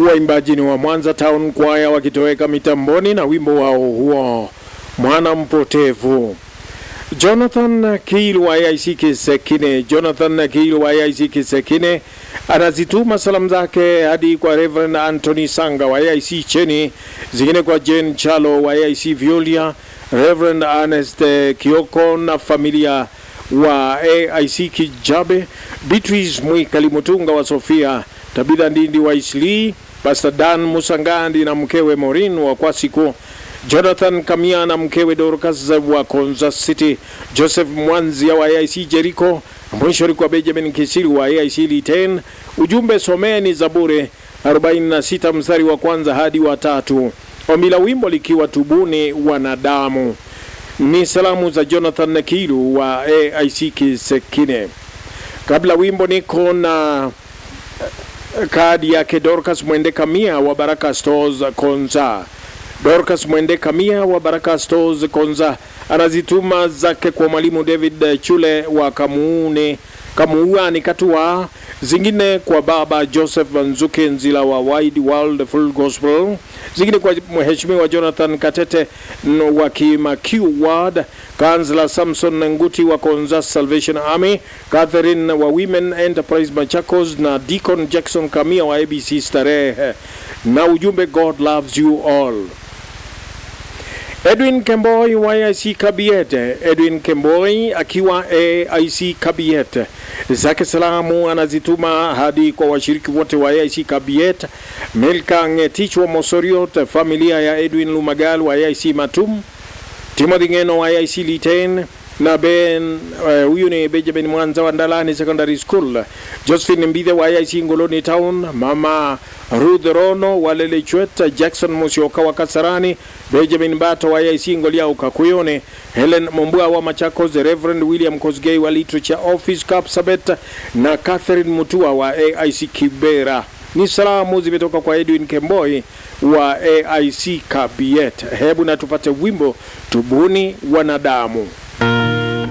Waimbaji ni wa Mwanza Town Choir wakitoweka mitamboni na wimbo wao huo mwana mpotevu. Jonathan Kiil wa AIC Kisekine, Jonathan Kiil wa AIC Kisekine anazituma salamu zake hadi kwa Reverend Anthony Sanga wa AIC Cheni, zingine kwa Jane Chalo wa AIC Violia, Reverend Ernest Kioko na familia wa AIC Kijabe, Beatrice Mwikali Mutunga wa Sofia, Tabitha Ndindi wa Isli, Pastor Dan Musangandi na mkewe Morin wa Kwasiku, Jonathan Kamia na mkewe Dorcas wa Konza City, Joseph Mwanzia wa AIC Jericho, mwisho kwa Benjamin Kisiri wa AIC Liten. Ujumbe someni Zaburi 46 mstari wa kwanza hadi wa tatu. Ombi la wimbo likiwa tubuni wanadamu. Ni salamu za Jonathan Kilu wa AIC Kisekine. Kabla wimbo niko na kadi yake Dorcas Mwende Kamia wa Baraka Stores Konza. Dorcas Mwende Kamia wa Baraka Stores Konza anazituma zake kwa mwalimu David Chule wa Kamuune Kamuani Katua, zingine kwa baba Joseph Nzuke Nzila wa Wide World Full Gospel, zingine kwa mheshimiwa Jonathan Katete wa Kimakiu Ward, Kansla Samson Nguti wa Konza Salvation Army, Catherine wa Women Enterprise Machakos na Deacon Jackson Kamia wa ABC Starehe, na ujumbe God loves you all. Edwin Kemboi wa AIC Kabiete. Edwin Kemboi akiwa AIC Kabiete, zake salamu anazituma hadi kwa washiriki wote wa AIC Kabiete, Milka Ngetich wa Mosoriot, familia ya Edwin Lumagal wa AIC Matum, Timothy Ngeno wa AIC Liten na Ben huyu uh, ni Benjamin Mwanza wa Ndalani Secondary School, Josephine Mbithe wa AIC Ngoloni Town, mama Ruth Rono wa Lelechwet, Jackson Musioka wa Kasarani, Benjamin Bato wa AIC Ngolia Ukakuyone, Helen Mombua wa Machakos, Reverend William Kosgei wa Literature Office Kapsabet na Catherine Mutua wa AIC Kibera. Ni salamu zimetoka kwa Edwin Kemboi wa AIC Kabiet. Hebu na tupate wimbo tubuni wanadamu.